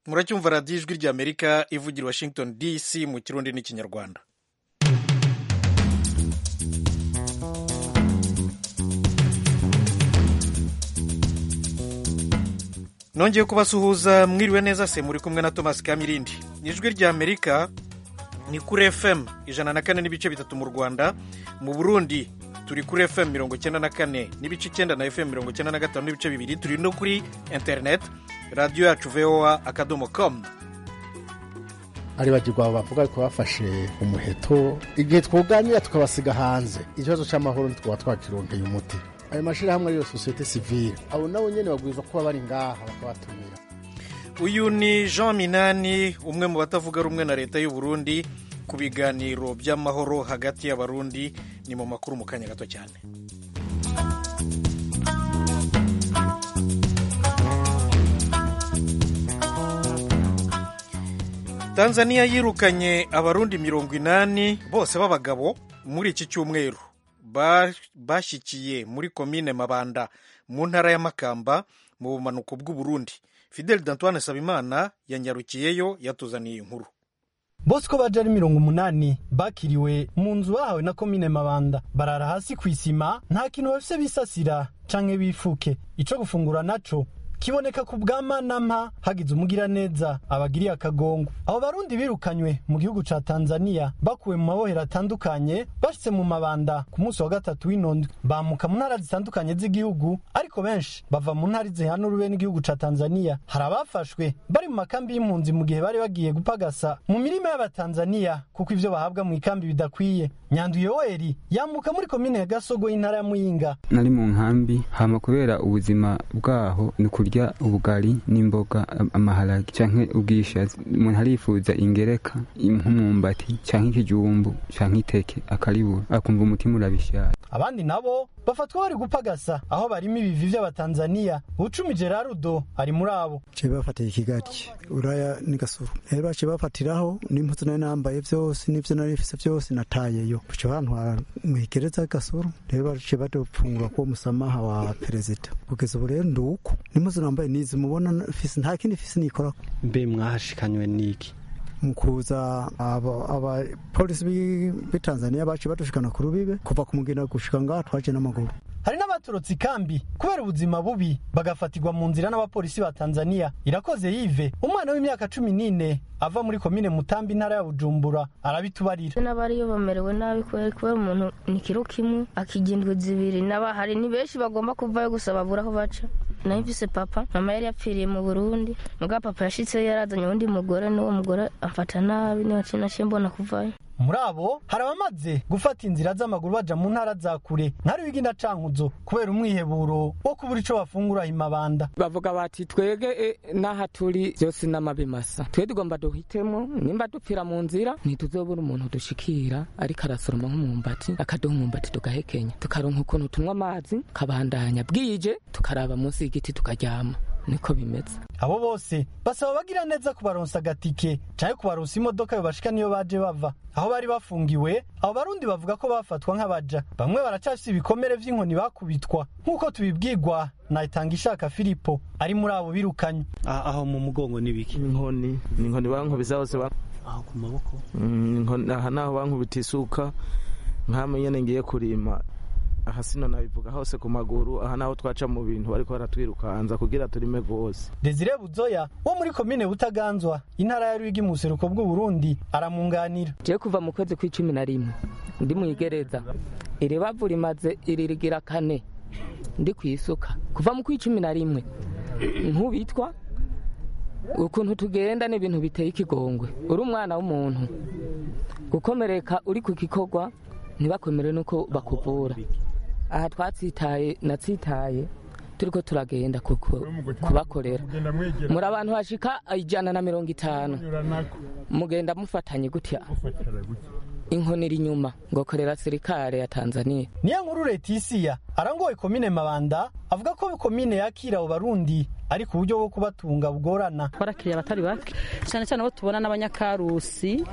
muracyumva radiyo ijwi ry'amerika ivugira i washington dc mu kirundi n'ikinyarwanda nongeye kubasuhuza mwiriwe neza se muri kumwe na thomas kamirindi ijwi ry'amerika ni kuri fm ijana na kane n'ibice bitatu mu rwanda mu burundi turi kuri fm mirongo icyenda na kane n'ibice icyenda na fm mirongo icyenda na gatanu n'ibice bibiri turi no kuri internet radiyo yacu voa akadomo com aribagirwa bavuga ko bafashe umuheto igihe twuganira tukabasiga hanze ikibazo cy'amahoro ntitwaba twakironkeye umuti ayo mashyirahamwe ariyo sosiyete sivile abo nabo nyine babwirizwa kuba bari ngaha bakabatumira uyu ni jean minani umwe mu batavuga rumwe na leta y'u Burundi ku biganiro by'amahoro hagati y'abarundi ni mu makuru mu kanya gato cyane tanzania yirukanye abarundi mirongo inani bose b'abagabo muri iki cyumweru bashyikiye muri komine mabanda mu ntara ya makamba mu bumanuko bw'uburundi fidel dantoine sabimana yanyarukiyeyo yatuzaniye inkuru bose uko baje ari mirongo umunani bakiriwe mu nzu bahawe na komine mabanda barara hasi ku isima nta kintu bafise bisasira canke bifuke ico gufungura naco kiboneka ku bwa manampa hagize umugiraneza abagiriye akagongo abo barundi birukanywe mu gihugu ca tanzania bakuwe mu mabohero atandukanye bashitse mu mabanda ku munsi wa gatatu w'inondwe bamuka mu ntara zitandukanye z'igihugu ariko benshi bava mu ntara zihana urube n'igihugu ca tanzania hari abafashwe bari mu makambi y'impunzi mu gihe bari bagiye gupagasa mu mirima y'abatanzania kuko ivyo bahabwa mu ikambi bidakwiye nyandu yoweri yamuka muri komine ya gasogo y'intara ya muyinga nari mu nkambi hama kubera ubuzima bwaho ni kurya ubugari n'imboga amaharage canke ubwishaza umuntu arifuza ingereka nk'umwumbati canke ikijumbu canke iteke akaribura akumva umutima urabishaka abandi nabo bafatwa bari gupagasa aho barimo ibivi vy'abatanzaniya ucumi gerarudo ari muri abo ce bafatiye ikigali uraya ni gasuru rero bace bafatiraho n'impuzu nari nambaye vyose n'ivyo nari mfise vyose natayeyo baca bantwara mwigereza gasuru rero bace badupfungura ko musamaha wa perezida kugeza ubu rero nduko n'impuzu nambaye nizi mubona mfise nta kindi mfise nikorako mbe mwahashikanywe n'iki mu kuza abapolisi b'i tanzania baciye badushikana ku rubibe kuva ku mugina gushika ngaha twaje n'amaguru hari n'abatorotse ikambi kubera ubuzima bubi bagafatirwa mu nzira n'abapolisi ba tanzania irakoze yive umwana w'imyaka cumi n'ine ava muri komine mutambi intara ya bujumbura arabitubarira n'abariyo bamerewe nabi kubera kubera umuntu ni kiro kimwe akigindwa zibiri n'abahari ni benshi bagomba kuvayo gusa babura aho baca nayo mvise papa mama yari yapfiriye mu burundi mugabo papa yashitseyo yarazanye uwundi mugore n'uwo mugore amfata nabi niwaciye naciye mbona kuvayo muri abo hari abamaze gufata inzira z'amaguru baja mu ntara za kure ntari wigina cankuzo kubera umwiheburo wo kubura ico bafungura imabanda bavuga bati twege n'aha turi vyose n'amabi masa twe tugomba duhitemo nimba dupfira mu nzira ntituzobura umuntu dushikira ariko arasoroma nk'umwumbati akaduha umwumbati tugahekenya tukaronka ukuntu tunywa amazi kabandanya bwije tukaraba munsi y'igiti tukaryama niko bimeze abo bose basaba bagira neza kubaronsa agatike canke kubaronsa imodoka yobashika niyo baje bava aho bari bafungiwe abo barundi bavuga ko bafatwa nk'abaja bamwe baracafise ibikomere vy'inkoni bakubitwa nk'uko tubibwirwa na itangishaka filipo ari muri abo birukanywe aho mu mugongo n'ibiki inkoni ni inkoni bankubise hose aho ku maboko aha naho bankubita isuka nk'amwe nyene ngiye kurima aha sino nabivuga hose ku maguru aha naho twaca mu bintu bariko baratwirukanza kugira turime rwose desire buzoya wo muri komine butaganzwa intara ya rwigi mu buseruko bw'uburundi aramunganira je kuva mu kwezi kw'icumi na rimwe ndi mwigereza iri bavu rimaze iririgira kane ndi kwisuka kuva mu kw'icumi na rimwe nk'ubitwa ukuntu tugenda n'ibintu biteye ikigongwe uri umwana w'umuntu gukomereka uri ku gikorwa ntibakwemere nuko bakuvura aha twatsitaye natsitaye turiko turagenda kubakorera muri abantu bashika ijana na mirongo itanu mugenda mufatanye gutya inkoni iri inyuma ngo korera sirikare ya tanzania niyo nkuru letisiya arangoye komine mabanda avuga ko komine yakira abo barundi ariko uburyo bwo kubatunga bugorana barakiriye abatari bake cyane cyane abo tubona n'abanyakarusi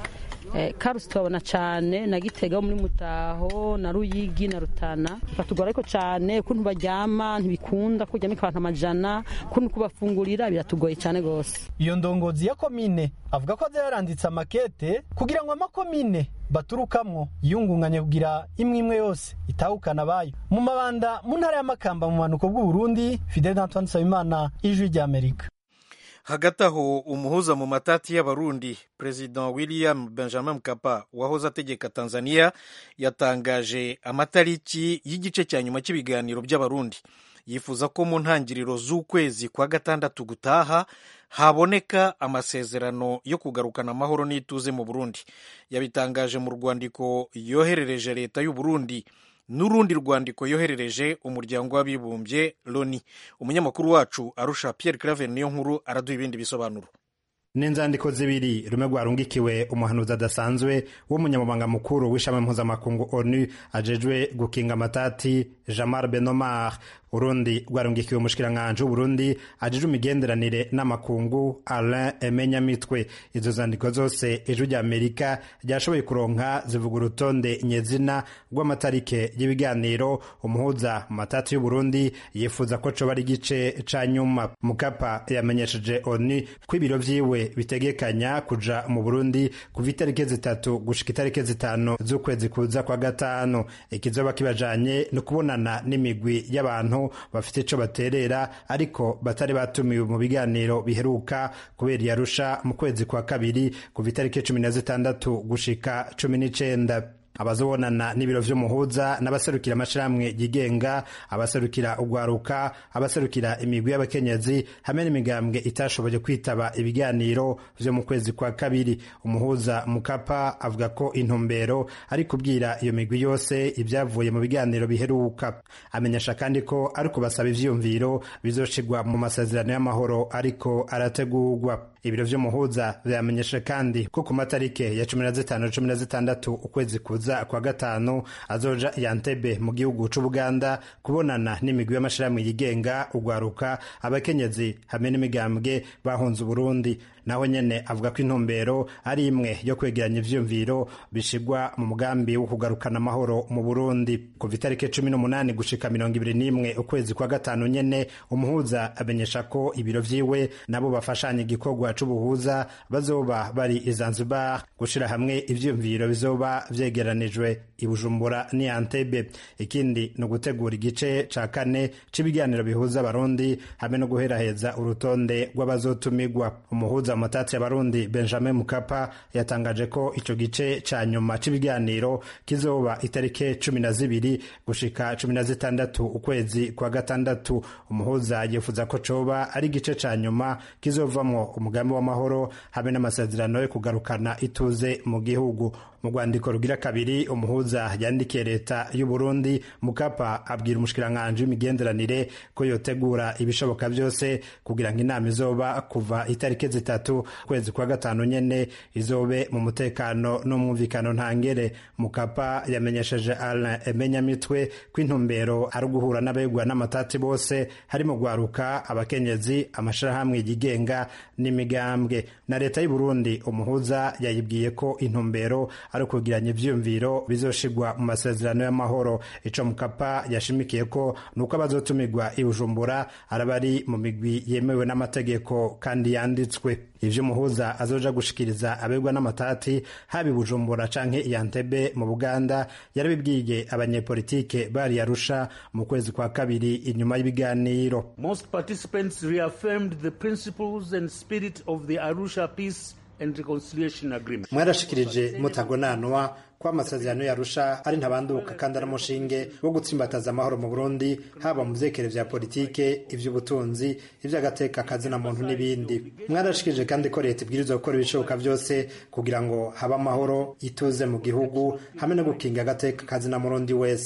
karusi tubabona cyane na gitega muri mutaho na ruyigi na rutana batugora ariko cyane ukuntu baryama ntibikunda kuryamika abantu amajana ukuntu kubafungurira biratugoye cyane rwose iyo ndongozi ya komine avuga ko yaranditse amakete kugira ngo amakomine baturukamwo yiyungunganye kugira imwe imwe yose itahukana abayo mu mabanda mu ntara y'amakamba mu manuko bw'uburundi fidel antoine nsabimana ijwi ry'amerika hagati aho umuhuza mu matati y'abarundi perezida william benjamin mkapa wahoze ategeka tanzania yatangaje amatariki y'igice cya nyuma cy'ibiganiro by'abarundi yifuza ko mu ntangiriro z'ukwezi kwa gatandatu gutaha haboneka amasezerano yo kugarukana amahoro n'ituze mu burundi yabitangaje mu rwandiko yoherereje leta y'u Burundi n'urundi rwandiko yoherereje umuryango w'abibumbye loni umunyamakuru wacu arusha Pierre Claver niyo nkuru araduha ibindi bisobanuro ni inzandiko zibiri rumwe rwarungikiwe umuhanuzi adasanzwe w'umunyamabanga mukuru w'ishami mpuzamakungu onu ajejwe gukinga amatati jamar benomar urundi rwarungikiwe umushikiranganji w'uburundi ajejwe imigenderanire n'amakungu alain emenyamitwe izo zandiko zose ijwi rya amerika ryashoboye kuronka zivuga urutonde nyezina rw'amatarike y'ibiganiro umuhuza mu matati y'uburundi yifuza ko coba ari igice ca nyuma mukapa yamenyesheje onu ko ibiro vyiwe bitegekanya kuja mu burundi kuva itariki zitatu gushika itariki zitanu z'ukwezi kuza kwa gatanu ikizoba kibajanye ni ukubonana n'imigwi y'abantu bafite ico baterera ariko batari batumiwe mu biganiro biheruka kubera iyarusha mu kwezi kwa kabiri kuva itariki cumi na zitandatu gushika cumi n'icenda abazobonana n'ibiro vy'umuhuza n'abaserukira amashirahamwe yigenga abaserukira ugwaruka abaserukira imigwi y'abakenyezi hamwe n'imigambwe itashoboye kwitaba ibiganiro vyo mu kwezi kwa kabiri umuhuza mukapa avuga ko intumbero ari kubwira iyo migwi yose ibyavuye mu biganiro biheruka amenyesha kandi ko ari kubasaba ivyiyumviro bizoshigwa mu masezerano y'amahoro ariko arategurwa ibiro vy'umuhuza vyamenyesha kandi ko ku matarike ya cumi na zitanu cumi na zitandatu ukwezi kuza kwa gatanu azoja yantebe mu gihugu c'ubuganda kubonana n'imigwi y'amashirahamwe yigenga ugwaruka abakenyezi hamwe n'imigambwe bahunze uburundi naho nyene avuga ko intumbero ari imwe yo kwegeranya ivyiyumviro bishigwa mu mugambi wo kugarukana amahoro mu burundi kuva itariki cumi n'umunani gushika mirongo ibiri n'imwe ukwezi kwa gatanu nyene umuhuza amenyesha ko ibiro vyiwe nabo bafashanya igikorwa c'ubuhuza bazoba bari i zanzibar gushira hamwe ivyiyumviro bizoba vyegeranijwe i bujumbura ni antebe ikindi ni ugutegura igice ca kane c'ibiganiro bihuza abarundi hamwe no guheraheza urutonde rw'abazotumigwa umuhuza mutatsi y'abarundi benjamin mukapa yatangaje ko ico gice ca nyuma c'ibiganiro kizoba itariki cumi na zibiri gushika cumi na zitandatu ukwezi kwa gatandatu umuhuza yifuza ko coba ari igice ca nyuma kizovamwo umugambi w'amahoro hamwe n'amasezerano yo kugarukana ituze mu gihugu mu rwandiko rugira kabiri umuhuza yandikiye leta y'u Burundi mukapa abwira umushikiranganji w'imigenderanire ko yotegura ibishoboka byose kugira ngo inama izoba kuva itariki zitatu kwezi kwa gatanu nyene izobe mu mutekano n'umwumvikano ntangere mukapa yamenyesheje Alain Emenyamitwe ko intumbero ari uguhura n'abegwa n'amatati bose harimo gwaruka abakenyezi amashirahamwe yigenga n'imigambwe na leta y'u Burundi umuhuza yayibwiye ko intumbero ari ukugiranya ivyiyumviro bizoshigwa mu masezerano y'amahoro ico mukapa yashimikiye ko nuko abazotumirwa i Bujumbura araba ari mu migwi yemewe n'amategeko kandi yanditswe ivyo umuhuza azoja gushikiriza abegwa n'amatati haba i Bujumbura canke i Entebbe mu Buganda yarabibwiye abanyepolitike bari Arusha mu kwezi kwa kabiri inyuma y'ibiganiro Most participants reaffirmed the principles and spirit of the Arusha peace and reconciliation agreement. mwarashikirije mutagonanwa ko amasezerano yarusha ari ntabanduka kandi ari umushinge wo gutsimbataza amahoro mu burundi haba mu vyekere vya politike ivy'ubutunzi ivy'agateka kazina muntu n'ibindi mwarashikirije kandi ko leta ibwirizwa gukora ibishoboka vyose kugira ngo habe amahoro ituze mu gihugu hamwe no gukinga agateka kazina murundi wese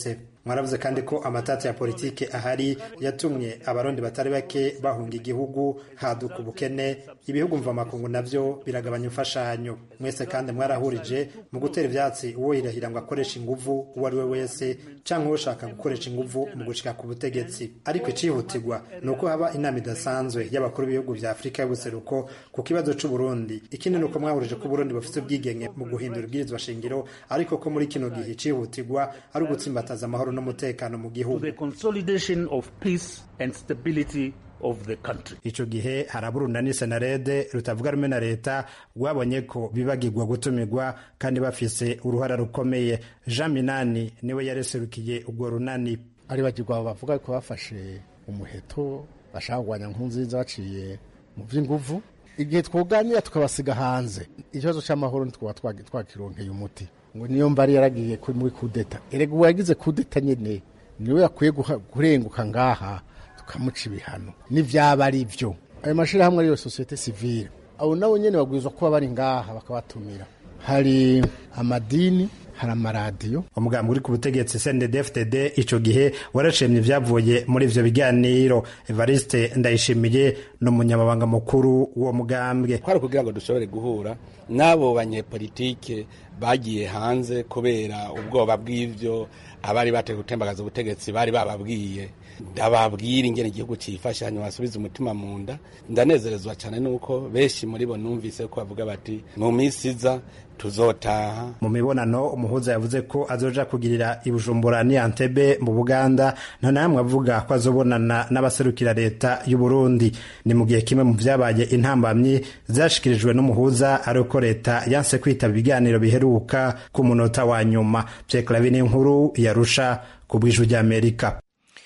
mwaravuze kandi ko amatati ya politike ahari yatumye abarundi batari bake bahunga igihugu haduka ubukene ibihugu mvamakungu navyo biragabanya imfashanyo mwese kandi mwarahurije mu gutera ivyatsi uwo yirahira ngo akoresha inguvu uwo ari we wese canke ushaka gukoresha inguvu mu gushika ku butegetsi ariko icihutirwa ni uko haba inama idasanzwe y'abakuru b'ibihugu vya afurika y'ubuseruko ku kibazo c'uburundi ikindi ni uko mwahurije ko uburundi bufite ubwigenge mu guhindura ibwirizwa shingiro ariko ko muri kino gihe icihutirwa ari ugutsimbataza amahoro n'umutekano mu gihugu the consolidation of peace and stability of the country. ico gihe haraburunda ni senarede rutavuga rumwe na leta rwabonye ko bibagirwa gutumirwa kandi bafise uruhara rukomeye jean minani niwe yareserukiye urwo runani aribagirwa bavuga ko bafashe umuheto bashaka kurwanya nkunziza baciye mu by'inguvu igihe twoganira tukabasiga hanze ikibazo cy'amahoro ntitwaba twagi- twakironkeye umuti ngo niyo mbari yaragiye kuri- muri kudeta erega uwo yagize kudeta nyine niwe yakwiye guha- kurenguka ngaha tukamuca ibihano n'ivyaba ari byo ayo mashirahamwe ariyo sosiyete sivile abo nabo nyene babwirizwa kuba bari ngaha bakabatumira hari amadini hari amaradiyo umugambi uri ku butegetsi CNDD-FDD ico gihe warashimye ibyavuye muri ivyo biganiro Evariste Ndayishimiye ni umunyamabanga mukuru w'uwo mugambwe kwari kugira ngo dushobore guhura n'abo banyepolitike bagiye hanze kubera ubwoba bw'ivyo abari bateye gutembagaza ubutegetsi bari bababwiye ndababwira ingene igihugu cifashe hanyuma basubiza umutima mu nda ndanezerezwa cyane nuko benshi muri bo numvise ko bavuga bati mu minsi iza tuzotaha mu mibonano umuhuza yavuze ko azoja kugirira i Bujumbura ni Entebbe mu Buganda nta namwe avuga ko azobonana n'abaserukira leta y'u Burundi ni mu gihe kimwe mu vyabaye intambamyi zashikirijwe n'umuhuza ari uko leta yanse kwitaba ibiganiro biheruka ku munota wa nyuma Pierre Claver inkuru yarusha ku bw'ijwi ry'Amerika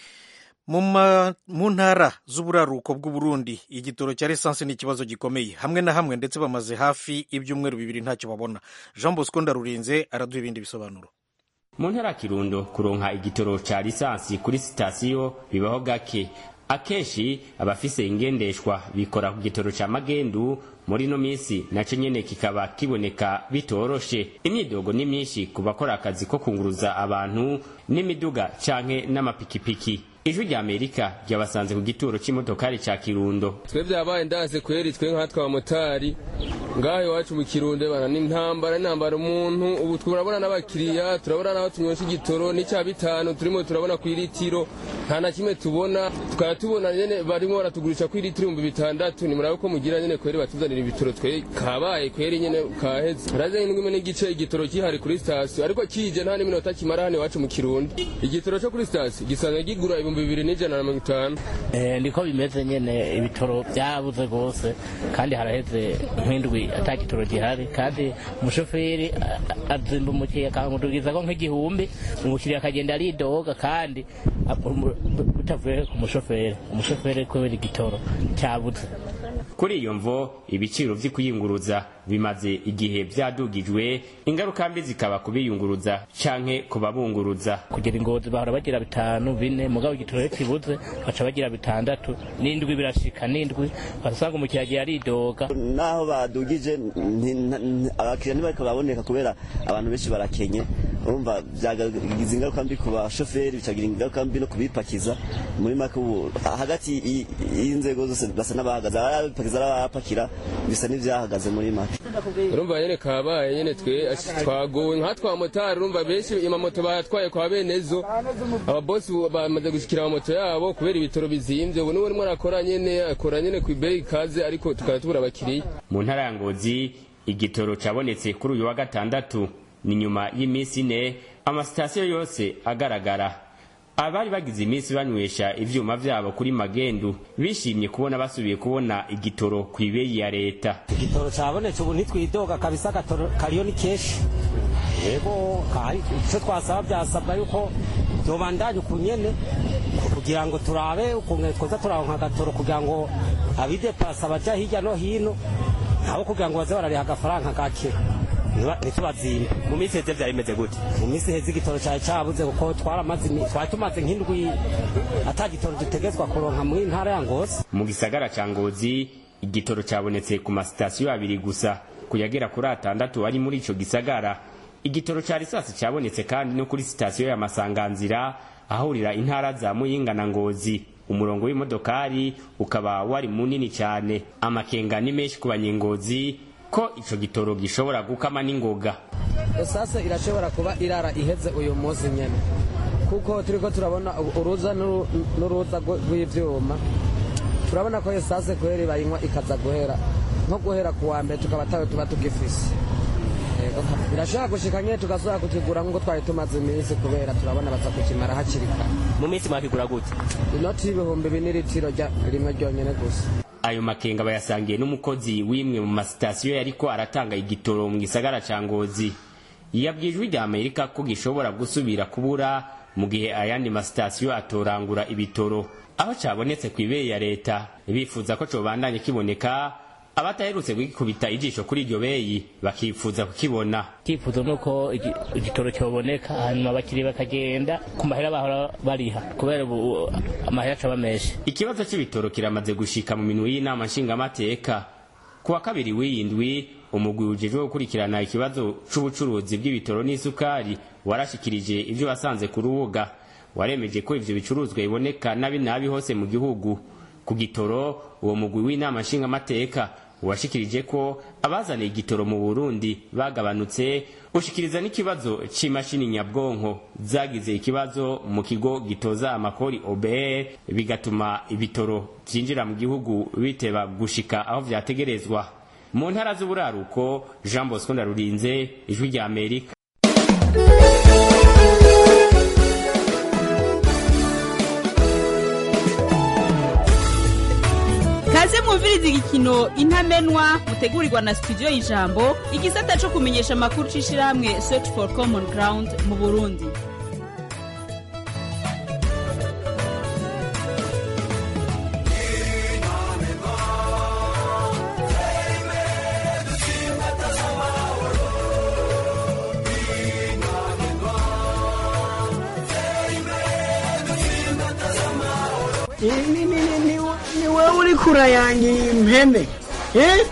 mu ma- mu ntara z'uburaruko bw'uburundi igitoro cya lisansi ni ikibazo gikomeye hamwe na hamwe ndetse bamaze hafi ibyumweru bibiri ntacyo babona jean bosco ndarurinze araduha ibindi bisobanuro mu ntara ya kirundo kuronka igitoro ca lisansi kuri sitasiyo bibaho gake akenshi abafise ingendeshwa bikora ku gitoro ca magendu muri ino minsi naco nyene kikaba kiboneka bitoroshe imyidogo ni myinshi ku bakora akazi ko kunguruza abantu n'imiduga canke n'amapikipiki ijwi rya amerika ryabasanze ku gituro c'imodokari ca kirundo twe byabaye ndaze kweri twe nkatwe abamotari ngaho iwacu mu kirundo bana n'intambara n'intambara umuntu ubu turabona n'abakiriya turabona n'aho tunywesha igitoro n'icya bitanu turimo turabona ku iritiro nta na kimwe tubona tukaba tubona nyene barimo baratugurisha ku iritiro ibihumbi bitandatu ni murabe ko mugira nyene kweri batuzanira ibitoro twe kabaye kweri nyene kaheze raze n'imwe n'igice igitoro kihari kuri sitasiyo ariko kije nta n'iminota kimara hano iwacu mu kirundo igitoro cyo kuri sitasiyo gisanzwe kigura ibihumbi bibiri n'ijana na mirongo itanu Eh, niko bimeze nyene ibitoro byabuze rwose kandi haraheze nk'indwi ata gitoro gihari kandi umushoferi a- a- azimba umukiriya akamudugizako nk'igihumbi umukiriya akagenda aridoga kandi a- umu- bitavuye ku mushoferi umushoferi kubera igitoro cyabuze kuri iyo mvo ibiciro vy'ikuyunguruza bimaze igihe vyadugijwe ingaruka mbi zikaba kubiyunguruza canke kubabunguruza kugira ingozi bahora bagira bitanu bine mugabo igitoro iyo kibuze baca bagira bitandatu n'indwi birashika n'indwi basanga umukiriya agiye aridoga naho badugije nti- nti- abakiriya ntibariko baboneka kubera abantu benshi barakenye urumva byagize ingaruka mbi ku bashoferi bikagira ingaruka mbi no kubipakiza muri make ubu hagati y- y'inzego zose basa n'abahagaze abapakiza n'abapakira bisa n'ivyahagaze muri make urumva nyene kabaye nyene twe twagowe nkatwe abamotari urumva benshi amamoto bayatwaye kwa benezo ababosi ubu bamaze gushikira amamoto yabo kubera ibitoro bizimvye ubu niwe rimwe arakora nyene akora nyene ku ibeyi ikaze ariko tukaba tubura abakiriya mu ntara ya ngozi igitoro cabonetse kuri uyu wa gatandatu ni nyuma y'iminsi ine amasitasiyo yose agaragara abari bagize iminsi banywesha ivyuma vyabo kuri magendu bishimye kubona basubiye kubona igitoro ku ibeyi ya leta igitoro cyabonetse ubu ntitwidoga kabisa agatoro kariyo ni kenshi yego kahari icyo twasaba byasabwa yuko byobandanya uku nyene kugira ngo turabe ukuntu twoza turaronka agatoro kugira ngo abidepasa baja hirya no hino nabo kugira ngo baze barariha agafaranga gake Ntiba- ntitubazimbe mu minsi heze vyari bimeze gute mu minsi heze igitoro cyari cyabuze kuko twaramaze imi- twari tumaze nk'indwi ata gitoro dutegetswa kuronka muri ntara ya ngozi mu gisagara ca ngozi igitoro cabonetse ku masitasiyo abiri gusa kuyagera kuri atandatu ari muri ico gisagara igitoro ca risasi cabonetse kandi no kuri sitasiyo ya masanganzira ahurira intara za muyinga na ngozi umurongo w'imodokari ukaba wari munini cyane amakenga ni menshi ku banyengozi ko ico gitoro gishobora gukama n'ingoga esase irashobora kuba irara iheze uyu munsi nyene kuko turiko turabona uruza n'uru- n'uruza rw- rw'ivyuma turabona ko esase kweri bayinywa ikaza guhera nko guhera ku wa mbere tukaba tawe tuba tugifise Yego, birashobora gushika nyene tugasubira kukigura nk'uko twari tumaze iminsi kubera turabona baza kukimara hakiri kare mu minsi mwakigura gute inoti y'ibihumbi bine n'itiro rya- rimwe ryonyene gusa ayo makenga bayasangiye n'umukozi w'imwe mu masitasiyo yariko aratanga igitoro mu gisagara ca ngozi yabwiye ijwi rya amerika ko gishobora gusubira kubura mu gihe ayandi masitasiyo atorangura ibitoro aho cabonetse ku ibeye ya leta bifuza ko cobandanye kiboneka abataherutse kugikubita ijisho kuri iryo beyi bakifuza kukibona icyifuzo ni uko igi- igitoro cyoboneka hanyuma abakiriya bakagenda ku mahera bahora bariha kubera ubu amahera acaba menshi ikibazo c'ibitoro kiramaze gushika mu minwe y'inama nshingamateka ku wa kabiri w'iyindwi umugwi ujejwe gukurikirana ikibazo c'ubucuruzi bw'ibitoro n'isukari warashikirije ivyo wasanze ku rubuga waremeje ko ivyo bicuruzwa biboneka nabi nabi hose mu gihugu ku gitoro uwo mugwi w'inama nshingamateka washikirije ko abazaniye igitoro mu burundi bagabanutse ushikiriza n'ikibazo c'imashini nyabwonko zagize ikibazo mu kigo gitoza amakori obr bigatuma ibitoro vyinjira mu gihugu biteba gushika aho vyategerezwa mu ntara z'uburaruko jean bosco ndarurinze ijwi rya amerika kaze mwumviriza igikino intamenwa mutegurirwa na studio y'ijambo igisata co kumenyesha amakuru c'ishirahamwe search for common ground mu burundi ni ni ni ni ni wewe uri kurayangira impene eh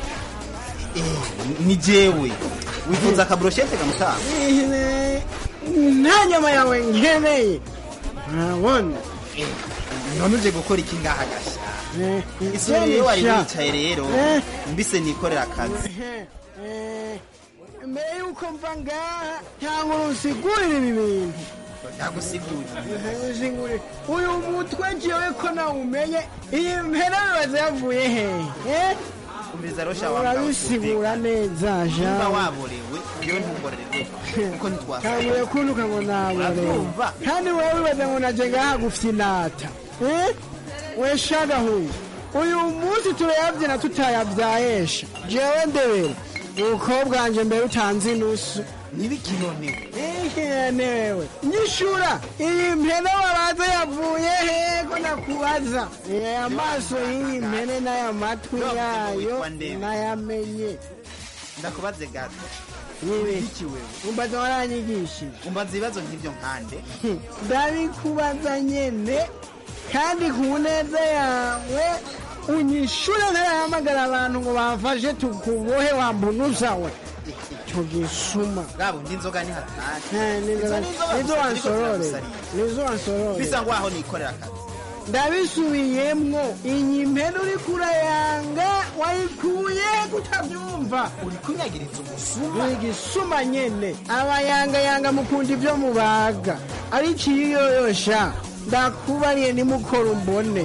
ni jewe wifuza akaburoshete kamutanga Ihene, nta nyama yawe nkeneye urabona none uje gukora iki ngaha gasha Eh, isuri rero wari sha. wicaye rero Eh. mbise nikorera akazi Eh, eh, mbere yuko mva ngaha cyangwa urusigurire ibi bintu ndagusigurira Usigurire. uyu mutwe jewe ko nawumenye iyi mpera bibaza yavuye hehe eh? umviriza rero urabisigura neza niba jean waborewe yewe ntumborere kuko ntitwasa kanguye kuntuka ngo naborewe Urabyumva? kandi wowe wibaza ngo naje ngaha gufya inata Eh? we shagahuye uyu munsi turayabyina tutayabyayesha jewe ndebera ubukobwa wanje mbere utanze inusu ntibikinonewe ihenewe nyishura iyi mpene waraza yavuye he ko nakubaza Eh, amaso y'iyi mpene n'aya matwi yayo nayamenye ndakubaze gato Yewe. iki wewe umbaza waranyigishije umbaza ibibazo nk'ibyo nkande ndabikubaza nyene kandi ku neza yawe unyishure ntarahamagara abantu ngo bamfashe tukubohe wambunuza we icyo gisuma bwabo ndi inzoga ni hatari Eh, nizo- Izo ni inzoga nizo gusa wansorore ziriko nizo wansorore bisa ngo aho nikorera akazi ndabisubiyemwo iyi mpene uri kurayanga wayikuye kutabyumva uri kunyagiriza umusuma ni igisuma nyene abayangayanga mukunda ibyo mubaga ariko iyo yoyosha ndakubariye nimukora umbone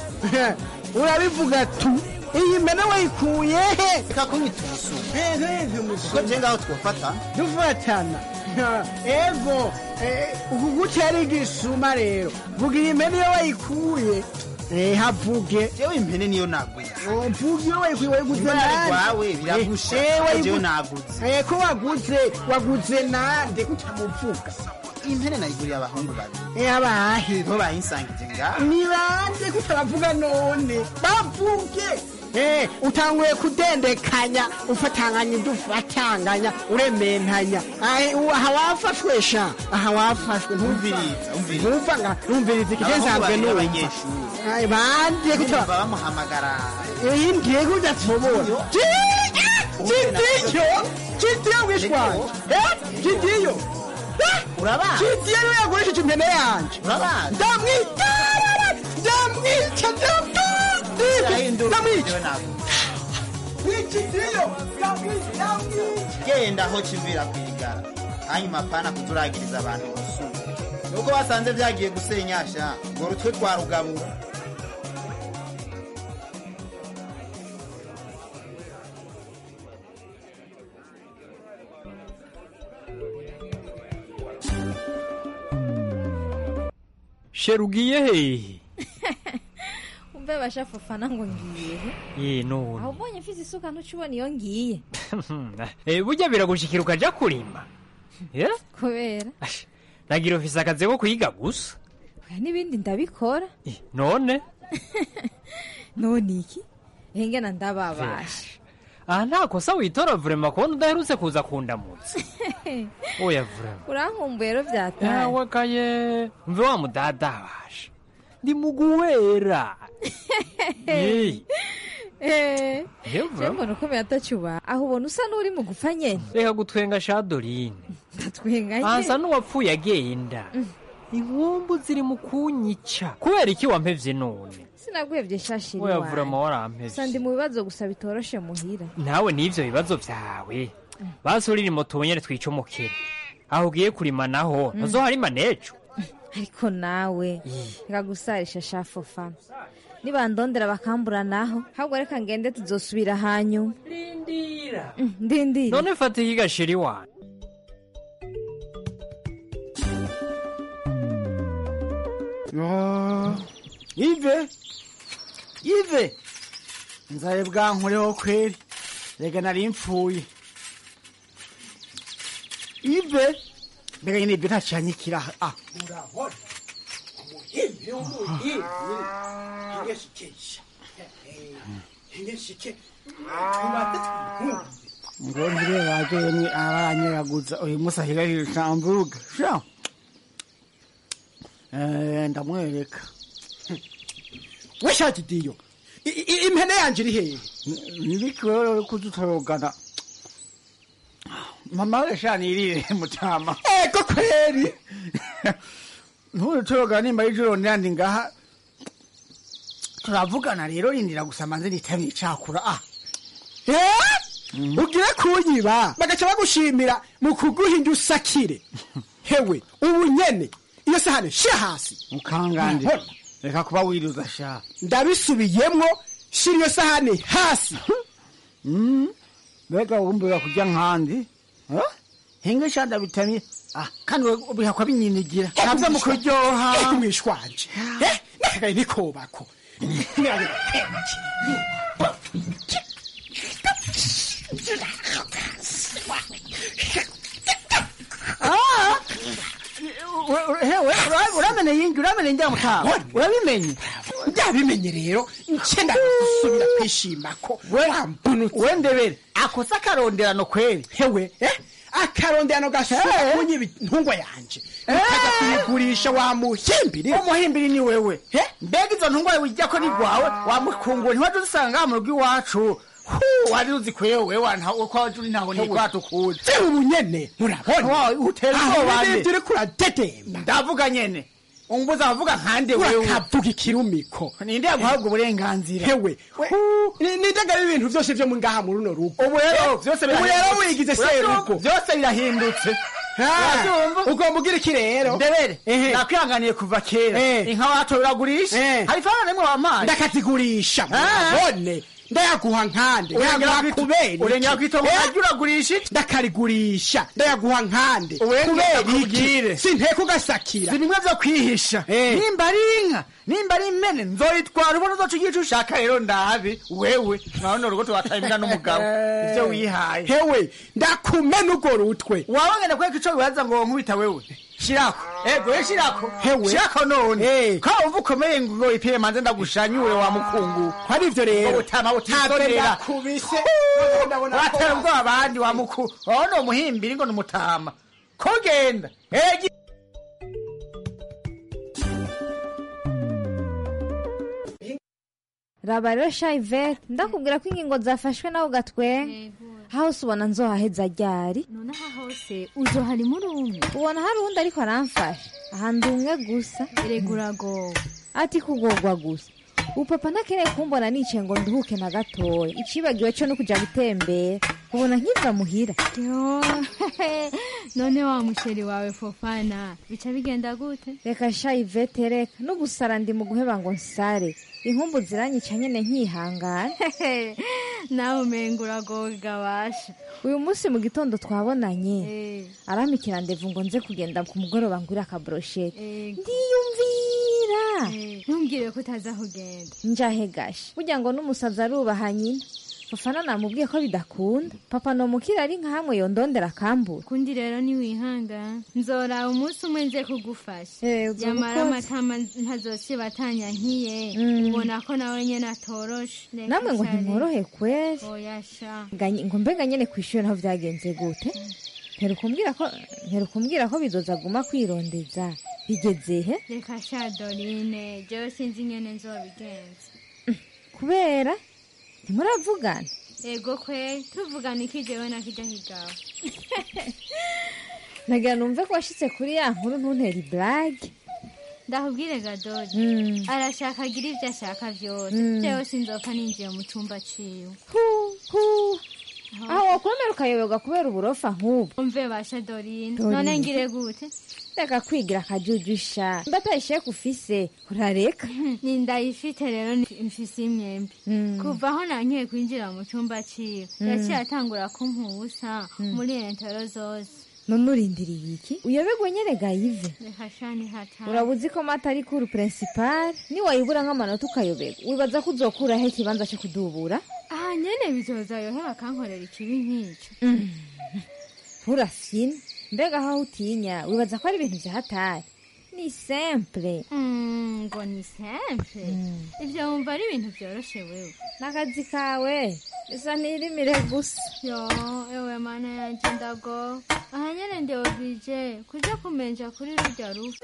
urabivuga tu iyi mpene wayikuye he reka kunyita umusuma kuko je ngaho twofata dufatana ego eh, uku gutera igisuma rero vuga iyi mpene iyo wayikuye eh, havuge jewe impene niyo naguye mvuga iyo wayikuye wayiguze Niba yari nande rwawe, biragusha. Eh, eh, wayigu- Jewe naguze. Eh, ko waguze waguze nande utamuvuga iyi mpene nayiguriye abahungu babiri Eh, abahe bo bayinsangije ngaho ni bande ko utaravuga none bavuge Eh, utanguye kudendekanya ufatanganya ibyo ufatanganya urementanya Ahe, ubu aha wafashwe sha aha wafashwe Umviriza, umviriza. ntumva nga numviriza iki Abahungu nsanzwe babiri numva b'abanyeshuri. Ahe, bande ko Numva utara bamuhamagara iyi ngiye kudatsobora kidiyo kidiyo wishwanje eh kidiyo urabazi kidiyo niwe yagurishije impene yanje urabazi ndamwica ndamwica ndamwica ndamwica wikidiyo ndamwica ndamwica genda aho kivira kwigara hanyuma pana kuzuragiriza abantu gusura nuko basanze byagiye gusenyasha ngo rutwe twa rugabura shera ugiye hehe umve bashafufana ngo ngiye ye none aho ubonye mfise isuka ntucubona iyo ngiye Eh, burya biragushikira ukaja kurima Eh? kubera nagira ufise akazi ko kwiga gusa oya n'ibindi ndabikora none none iki engena ndababasha aha nta kosa witora vurema kubona udaherutse kuza kundamutsa oya vurema urankumbuye rero byataye yawe kaye mve wa mudadabasha ndi muguwera Ye. Eh, Yewe, je mbona ukomeye atacyuba aho ubona usa n'uri mu gupfa nyene reka gutwenga shadorine ndatwenga asa n'uwapfuye agenda inkumbu ziri mu kunyica kubera iki wampevye none sinaguhevye shashiri oya wanjye vurema warampevye gusa ndi mu bibazo gusa bitoroshe muhira nawe n'ivyo bibazo vyawe basurira moto wonyene twicomokere aho ugiye kurima naho Mm. ntuzoharima nejo ariko nawe reka gusarisha shafofana nibandondera bakambura naho ahubwo reka ngende tuzosubira hanyuma rindira ndindira none fata iki gasheri wanyu Yo, ive ive nzaye bwankoreho kweri rega nari mpfuye ive mbega nyine ibyo ntacanyikira ah urabona umuhimbi w'umuhimbi ingeshikesha ingeshike ngo ntire baje yemwe aranyeraguza uyu munsi ahirahira shambuga sha Eh, ndamwereka we shati diyo I- i- impene yanje iri hehe nibiki wewe uri kudutorogana mama we sha nirire mutama ego kweri ntudutorogana nimba y'ijoro nandi ngaha turavugana rero rindira gusa manze nitame icakura ah ugire kunyiba bagaca bagushimira mu kuguha indyo usakire hewe ubu nyene iyo sahane shira hasi Mukangande. Mbona? reka kuba wiruza sha ndabisubiyemwo shira iyo sahane hasi Mm, mbega wumbuye kurya nkandi Eh? hinga sha ndabitamye ah kandi we- bihakwa binyinigira navyo mu kuryoha mwishwanje nakagaye nikobako Ah! We- we- hewe ura- uramenye yingi uramenye njya mutaha urabimenye ndabimenye rero ncenda gusubira kwishimako we ndebere akosa akaronderano kweri hewe eh? akaronderano gasubira kunyiba intungwa yanje ukaja kuyigurisha wa muhimbiri umuhimbiri ni wewe mbega izo ntungwa wijya ko ni rwawe wamukungura ntiwaje uzisanga ngaha mu rugo iwacu Hu, wari uzi kwewe ko waje uri ntaho nigwatukuzi se ubu nyene murabona utera Aho ubwoba nyene nde ivyo uriko uradetemba ndavuga nyene umbuza avuga nkande wewe urakavuga ikirumiko ninde yaguhabwa uburenganzira hewe nindagabe ibintu vyose vyo mu ngaha muri runo rugo ubu rero byose ubu rero birahindutse. wigize Uravyumva? serugo byose birahindutse Uravyumva? ugomba ugira iki rero ndebere Ehe. nakwihanganiye kuva kera Eh. inka wacu uragurisha Eh. hari ifaranga rimwe wampaye ndakazigurisha murabone ndayaguha nkande Urengera ndayaguha kwito- kubera urengera kw'itongo Eh? naryo uragurisha iki ndakarigurisha ndayaguha nkande Urengera kubera kubwire. iki sinteka ugasakira si bimwe vyo kwihisha Eh. nimba ari inka nimba ari impene nzoyitwara ubona uzoca ugiye ico ushaka rero ndabi wewe urabona urugo tuwataye imbwa n'umugabo ivyo wihaye hewe ndakumena urwo rutwe waba ngenda kwereka ico wibaza ngo nkubita wewe shirako ego we shirako Hewe. shirako none ko wumva ukomeye ngo ipire manze ndagushanyure wa mukungu hari ivyo rero ubutama butisonera ndakubise watera ubwoba abandi wa mukuru wawe ni umuhimbiri ngo ni umutama ko genda egi raba rero shayivete ndakubwira ko ingingo zafashwe nawe ugatwenga hose ubona nzohaheza ryari none aha hose uzohari muri umwe ubona hari uwundi ariko aramfasha ahandi umwe gusa erega uragowe ati kugorwa gusa ubu papa ntakeneye kumbona nicaye ngo nduhuke na gatoya icibagiwe cyo no kujya gutembera ubona nkiva muhira Yo, none wa musheri wawe fofana bica bigenda gute reka shayivete reka no gusara ndi mu guheba ngo nsare inkumbu ziranyica nyene nkihangana nawe umenga uragowe gabasha uyu munsi mu gitondo twabonanye arampikira ndevu ngo nze kugenda ku mugoroba ngura akabroshete ndiyumvira ntumbwire ko utaza kugenda njahe gashe burya ngo n'umusazi arubaha nyina fafana namubwiye ko bidakunda papa nomukira ari nka hamwe yondondera akambura kundi rero niwihangana nzora umunsi umwe nze kugufasha uzoba yamara ukoze. amatama ntazosiba atanyankiye Mm. ubona ko nawe nyene atoroshe Reka namwe ngo sha ntimworohe kweri oya sha Ganye- ngo mbega nyene kw'ishuri naho vyagenze gute ntera kumbwira ko ntera kumbwira ko bizoza aguma kwirondeza bigeze he reka sha dorine jewe sinzi nyene nzobigenza kubera ntimuravugana ego kwe tuvugana iki jewe nakijya higawe nagira numve ko washitse kuri ya nkuru ntuntera iblage ndakubwire gadodi Mm. arashaka agira ibyo ashaka byose Mm. jewe sinzoka ninjiye mu cumba ciwe aho wakwemera ukayoberwa kubera uburofa nk'ubu umve basha dorine Dorine. none ngire gute reka kwigira akajujusha mba atayisheke ufise urareka ni ndayifite rero ni- mfise imyembe kuva aho nankeye kwinjira mu cumba ciwe Mm. yaciye atangura kumpa ubusa Mm. muri entero zose none urindiriye iki uyoberwe nyerega yive reka shani hatari urabuzi ko mata ari kuru principal niwayibura nk'amanota ukayoberwa wibaza ko uzokuraho ikibanza cyo kudubura aha nyene bizoza yohe bakankorera ikibi nk'ico nturafyine mbega aho utinya wibaza ko ari ibintu vya hatari ni simple Mm, ngo ni simple ivyo wumva ari ibintu vyoroshe wewe n'akazi kawe isa n'irimire gusa yo ewe mana yanje ndago aha nyene ndewobije kuja kumenja kuri rurya rufu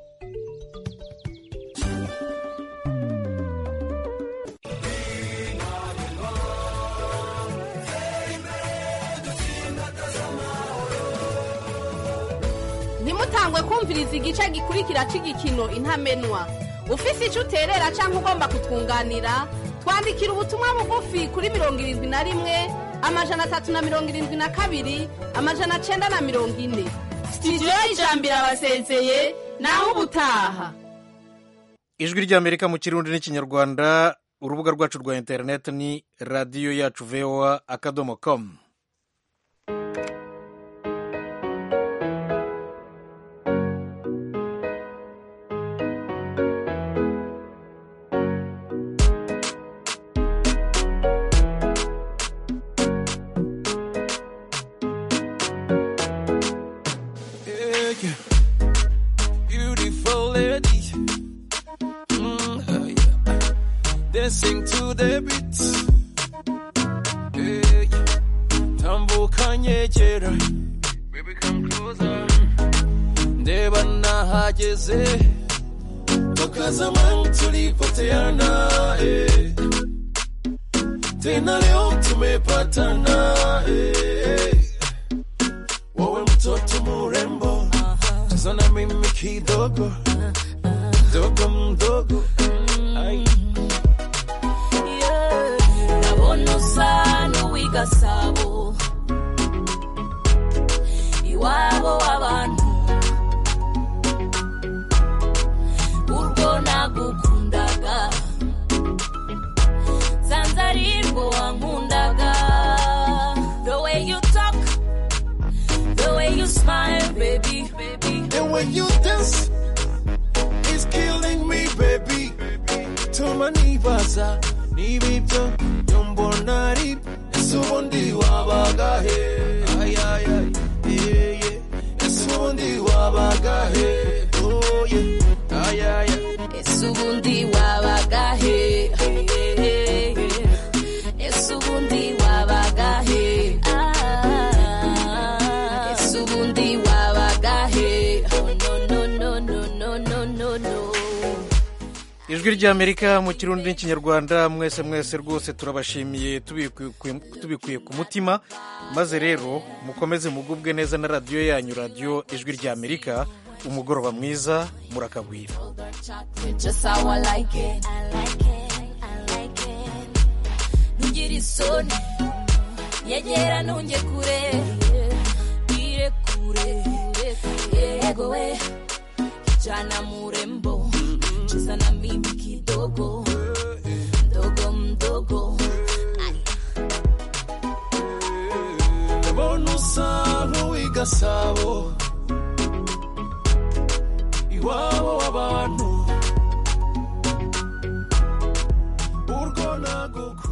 ntimutangwe kumviriza igice gikurikira cy'igikino intamenwa ufise icyo uterera cyangwa ugomba kutwunganira twandikira ubutumwa bugufi kuri mirongo irindwi na rimwe amajana atatu na mirongo irindwi na kabiri amajana cyenda na mirongo ine sitidiyo y'ijambo irabasezeye naho ubutaha ijwi ry'amerika mu kirundi n'ikinyarwanda urubuga rwacu rwa interineti ni radiyo yacu voa akadomo komu Yeah, yeah. Beautiful lady. Mm, oh, yeah. Dancing to the beat. Yeah, yeah. Tambuka nyegera. Baby, come closer. Ndeba nahageze. Toka zamani tulipoteana. Eh. Tena leo tumepatana. Eh. Wewe mtoto murembo, cheza na mimi kidogo, mdogo mdogo. Ai. ndabona usa n'uw'igasabo iwabo w'abantu urwo nagukundaga sanze ari rwo wankundaga the way you talk the way you smile baby And when you dance, it's killing me, baby. Tuma nibaza, nibibyo, yombona ari, ese ubundi wabaga he? Ay, ay, ay, yeah, yeah. Ese ubundi wabaga he? Oh, yeah. Ay, ay, ay. ese ubundi wabaga he ese ubundi wabaga he Ah, ese ubundi wabaga he Oh, no no no no no no no no ijwi ry'amerika mu kirundi n'ikinyarwanda mwese mwese rwose turabashimiye tubikuye- tubikuye ku mutima maze rero mukomeze mugubwe neza na radiyo yanyu radiyo ijwi ry'amerika umugoroba mwiza murakagwira just how I like it. Ntugire isoni yegera ntunge kure ire kure yego we kijana murembo cheza na mimi kidogo mdogo mdogo ndabona usa nk'uw'igasabo iwabo w'abantu urwo nagukunda